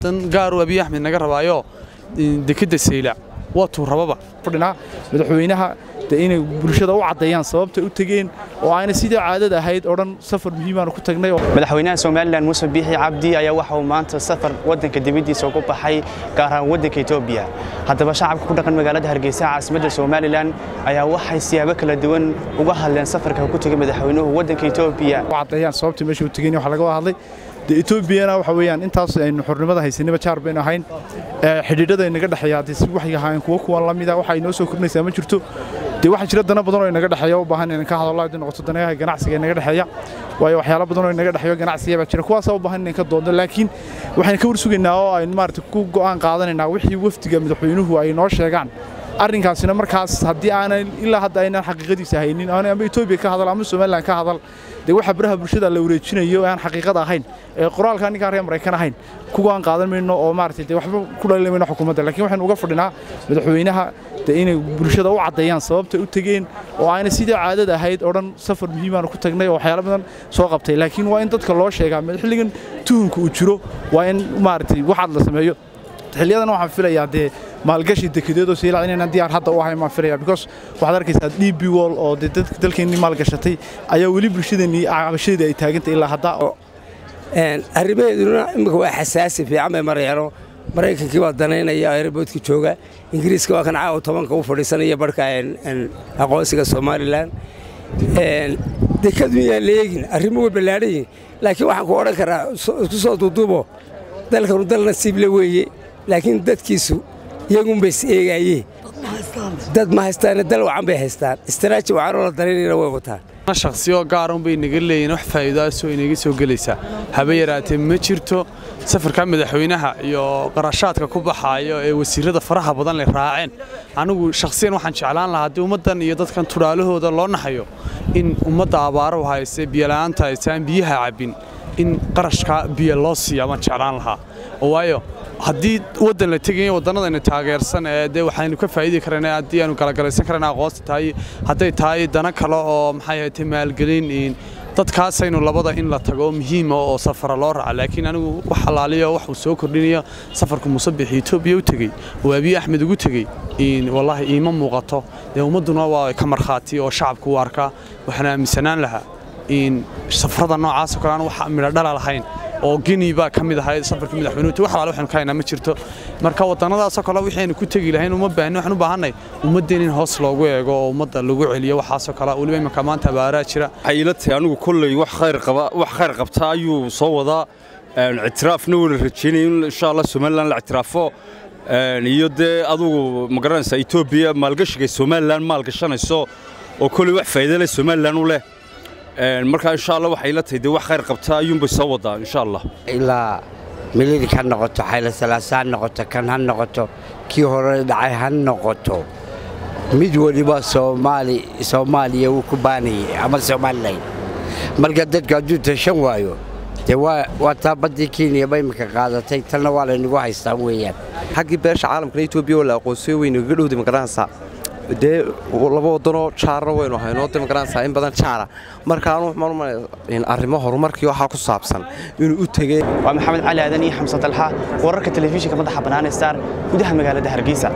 dan gaaru abiy axmed naga rabaayo dekadda saylac waa tuu rababa fadhinaa madaxweynaha de inay bulshada u caddeeyaan sababta u tegeen oo ayna sidii caadada ahayd oo dhan safar muhiimaanu ku tagnay madaxweynaha somalilan muuse biixi cabdi ayaa waxa uu maanta safar waddanka dibaddiisa ugu baxay gaar ahaan waddanka etoobiya haddaba shacabka ku dhaqan magaalada hargeysa caasimadda somalilan ayaa waxay siyaabo kala duwan uga hadleen safarka ku tegay madaxweynuhu waddanka etoobiya u caddeeyaan sababta meesha u tegeen waxa laga wada hadlay de etoobiyana waxa weeyaan intaas aynu xornimada haysanaba jaar baynu ahayn xidhiidhada inaga dhexeeya haddii si waxay ahaayeen kuwo kuwan la mida waxa inoo soo kordhinaysaa ma jirto dee waxaa jira dana badan oo inaga dhexeeya u baahan inaan ka hadallo haddii noqoto danayaha ganacsiga inaga dhexeeya waayo waxyaalo badan oo inaga dhexeeyo ganacsiga baa jira kuwaasaa u baahan inaan ka doonno laakiin waxaan ka warsugaynaa oo aynu maarata ku go'aan qaadanaynaa wixii wafdiga madaxweynuhu ay noo sheegaan arrinkaasina markaas haddii aanan ilaa hadda aynan xaqiiqadiisa haynin ama etoobiya ka hadal ama somalilan ka hadal dee waxa baraha bulshada la wareejinayo aan xaqiiqada ahayn ee qoraalka ninkaan reer maraykan ahayn kuwaan qaadan mayno oo maaragtay dee waxba ku dhalin mayno xukuumadda laakiin waxaynu uga fadhinaa madaxweynaha dee inay bulshada u caddeeyaan sababta u tegeen oo ayna sidii caadada ahayd oo dhan safar muhiimaanu ku tagnay oo waxyaalo badan soo qabtay laakiin waa in dadka loo sheegaa xilligan tuhunka uu jiro waa in maaragtay waxaad la sameeyo xilliyadan waxaan filayaa dee maalgashi dekedeedoo siilac inaynan diyaar hadda u ahayn baan filaya because waxaad arkaysaa d b wall oo dee dadka dalkeennii maalgashatay ayaa weli bulshadeennii cabashadeedii ay taagantay ilaa hadda arrimaheeduna imika waa xasaasi fiican bay marayaano maraykankii baa danaynaya aeroboodka jooga ingiriiska waa kan caawa tobanka u fadhiisanaya barhka aqoonsiga somalilan dekadu yaan la eegin arrimo way ballaadhan yihin laakiin waxaan ku odhan karaa isku soo duuduubo dalkanu dal nasiible weeye laakiin dadkiisu iyagunbay is eegaayeen dad ma haystaane dal wacan bay haystaan istiraaji wacanoo la danaynayna way wataan shakhsiyo gaarun bay inaga leeyihin wax faa'iidaasoo inaga soo gelaysaa haba yaraatee ma jirto safarka madaxweynaha iyo qarashaadka ku baxaayo ee wasiirada faraha badan leh raaceen anigu shakhsiyan waxaan jeclaan lahaa haddii ummaddan iyo dadkan tudhaalahooda loo naxayo in ummadda abaaro hayse biyola'aanta hayse aan biyaha cabbin in qarashka biyo loo siiya baan jeclaan lahaa waayo haddii waddan la tegayo waddannadayna taageersan ee dee waxaynu ka faa'idi karana haddii aanu galagalaysan karana aqoonsi tahay hadday tahay dana kale oo maxay ahayd maalgelin dadkaasaynu labada in la tago muhiima oo safara loo raaca laakiin anigu wax halaaliyo wax uu soo kordhinayo safarka musabixi etoobiya u tegey oo abiy axmed ugu tegey wallaahi iima muuqato dee ummadduna waa ka markhaati oo shacabku u arkaa waxaan aaminsanaan lahaa safarada noocaasoo kale aan wax midho dhala lahayn oo gini baa ka mid ahayd safarka madaxweynuhu wax alaale waxaynu ka haynaa ma jirto marka waddannadaasoo kale wixaynu ku tegi lahayn uma baahni waxaan u baahanay ummaddeen in hoos loogu eego oo ummadda lagu celiyo waxaasoo kale weliba imanka maanta abaaraa jira waxay ila tahay anigu kolley wax khayr qaba wax khayr qabta ayuu soo wadaa ictiraafna wala rajaynaya in insha allah somaliland la ictiraafo iyo dee adugu ma garanaysaa etoobiya maalgashiga somalilan maalgashanayso oo kolley wax faa'iido leh somalilan u leh markaa insha allah waxay la tahay dee wax khayr qabta ayuunbay soo wadaa insha allah ilaa mililig ha noqoto xaylasalaasa ha noqoto kan ha noqoto kii hore dhacay ha noqoto mid weliba soomaali soomaaliya wuu ku baanayay ama somalilan marka dadku hadduu tashan waayo dee waa taa baddii kenya ba imika qaadatay tanna waa laynagu haystaan weeyaan xaggii beesha caalamkana etoobiya oo la aqoonsiyo weynugaga dhowday magaranaysaa dee laba wadanoo jaarna waynu haynoo de magaranaysaa in badan jaara markaanu waxmaan arrimo horumarkii waxaa ku saabsan inuu u tegey waa maxamed cali aadan iyo xamse dalxa wararka telefishinka madaxa bannaan star gudaha magaalada hargeysa